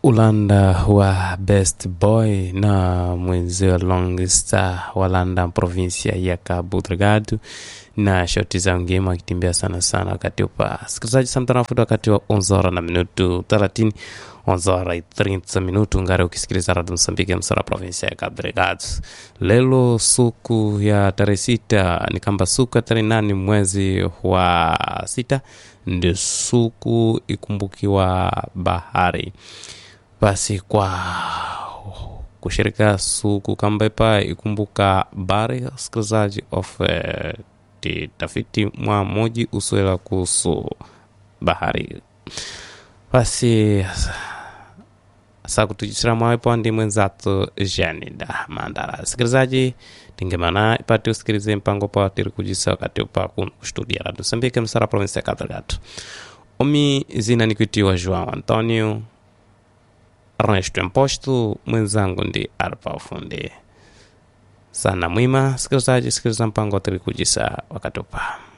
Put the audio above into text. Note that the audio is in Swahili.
ulanda wa best boy na mwenzio long star walanda provinsia ya cabo delgado na shoti za ngema akitembea sana sana wakati upa sikilizaji samtanafuta wakati wa onzora na minutu 30 onzora 30 minutu ngari ukisikiliza radio msambiki msara provinsia ya cabo delgado lelo suku ya tarehe sita ni kamba suku ya tarehe nane mwezi wa sita ndio suku ikumbukiwa bahari basi kwa kushirika suku kambepa ikumbuka bari sikilizaji of eh, ti tafiti mwa moji usuela kuhusu bahari basi sa kutujisira mwawepo ndi mwenzatu janida mandara sikilizaji tingemana ipati usikilize mpango pa tiri kujisa wakati upa kuno kustudia radu sambike msara provinsi ya kadhalgatu omi zina nikuitiwa joao antonio Ernesto Imposto, mwenzangu ndi Arpa Ufundi. Sana mwima, sikilizaji, sikiliza mpango wa tiri kujisa wakati upa